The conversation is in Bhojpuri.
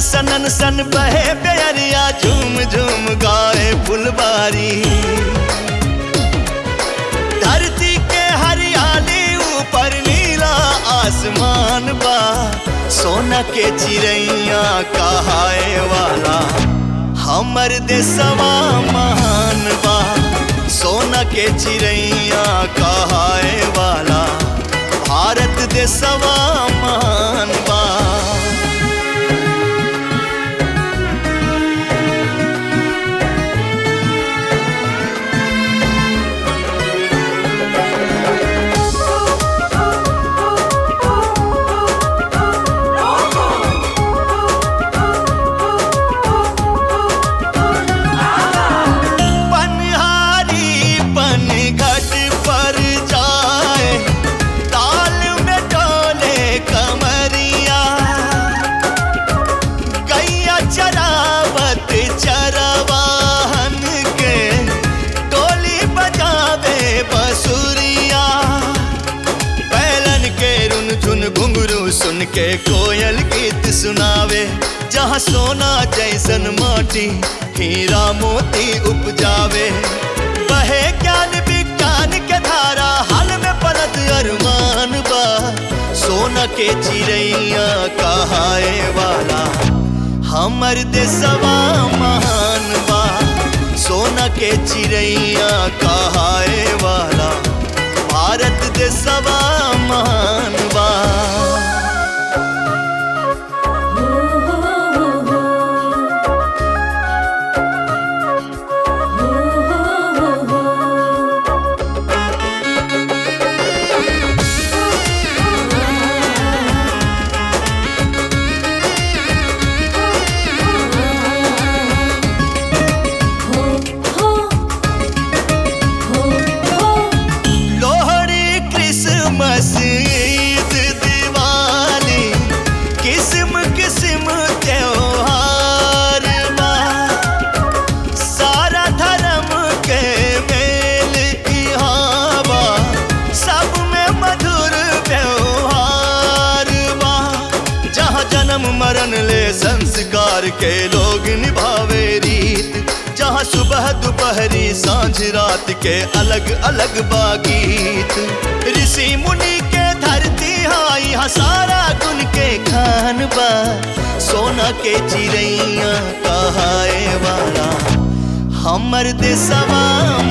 सनन सन बहे प्यारिया झूम झूम गाए फुलबारी धरती के हरियाली ऊपर नीला आसमान बा सोना के चिड़ैया कहाए वाला हमर देशवा महान बा सोना के चिड़ैया कहाए वाला भारत देशवा महान बा पनहारी पनघट पर जाए ताल में डोले कमरिया गैया चरावत चरवाहन के टोली बजावे बसुरिया बैलन के रुन झुन घुंघरू सुन के कोयल गीत सुनावे जहाँ सोना जैसन माटी हीरा मोती उपजावे बहे ज्ञान विज्ञान के धारा हाल में पलत अरमान बा सोना के चिड़ैया कहाए वाला हमर देशवा महान बा सोना के चिड़ैया कहाए वाला भारत देशवा महान बा लोहड़ी क्रिसमस ईद दिवाली किस्म किस्म त्योहार बा सारा धर्म के मेल इहाँ बा सब में मधुर व्यवहार बा जहाँ जन्म मरण ले संस्कार के लोग निभावे रीत जहाँ सुबह दोपहरी सांझ रात के अलग अलग बागीत ऋषि मुनि के धरती हाँ यहाँ सारा गुण के खान बा सोना के चिड़ैया कहाए वाला हमर देशवा